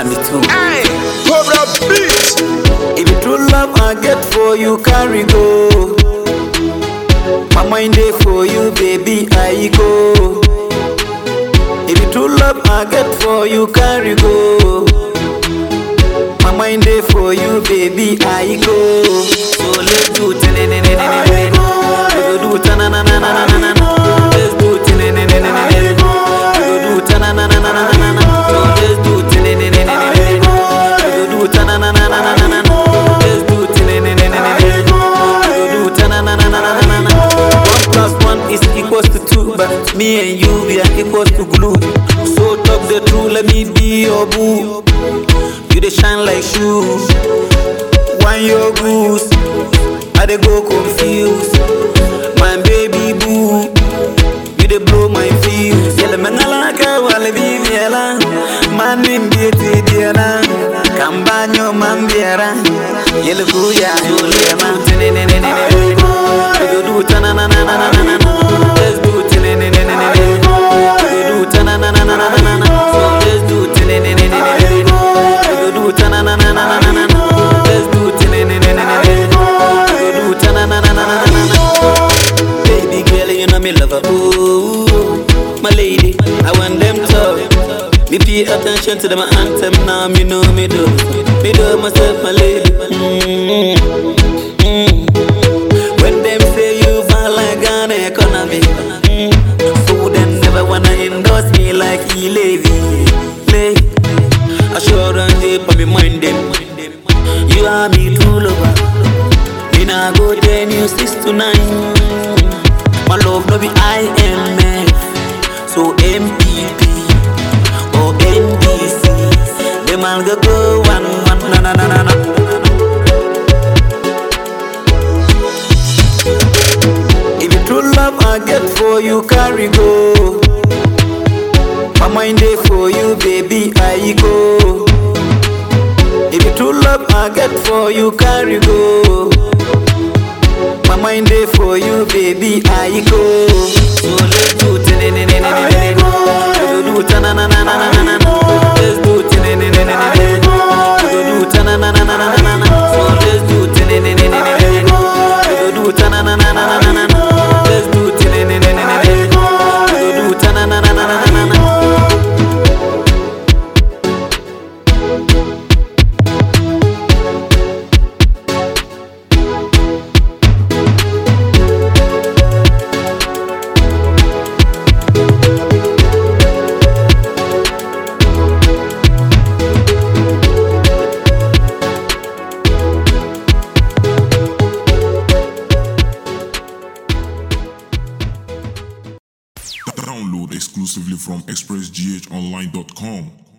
me too. Hey, Cobra Beat. If you true love I get for you, carry go. My mind day for you, baby, I go. If you true love I get for you, carry go. My mind day for you, baby, I go. So let's do it, we go do it, na na na na na na na. Let's do it, we go do it, na na na na na na na. So let's do it, we go do it, na na na na na na na. Let's do it, we go do it, na na na na na na na. One plus one is equals to two, but me and you we are equals to glue. So talk the truth, let me be your boo. You dey shine like shoes. Wine your goose, I dey go confused. My baby boo, you dey blow my fuse. Yele mengalaka wale bibiela, mani mbieti diela. Kambanyo mambiera, yele kuya yulema. We go do ta na na na na na na na. Let's do it ne ne ne ne ne ne. We go do ta na na na na na na na. So let's do it ne ne ne ne ne ne. We go do ta na na na na na na na. Let's do it ne ne ne ne ne ne. We go do ta na na na na na na na. Baby girl, you know me love her. Ooh, my lady, I want them to. Me pay attention to them anthem now. Me know me do. Me do myself, my lady. mm mm When them say you fall like an economy, mm, so them never wanna endorse me like he lazy. Lay. Assurance they for me mind them. You are me true lover. Me nah go ten you six to nine. My love no be IMF, so MPP or NDC. Them all go go one one na na na na na. If you true love I get for you, carry go. My mind day for you, baby, I go. If you true love I get for you, carry go. My mind day for you, baby, I go. So let's do it, ne ne ne ne ne ne. We go do it, na na na na na na na. Let's do it, ne ne ne ne ne ne. We go do it, na na na na na na na. So let's do it, ne ne ne ne ne ne. We go do it, na na na na na na na. Let's do it, ne ne ne ne ne ne. We go do it, na na na na na na na. Download exclusively from expressghonline.com.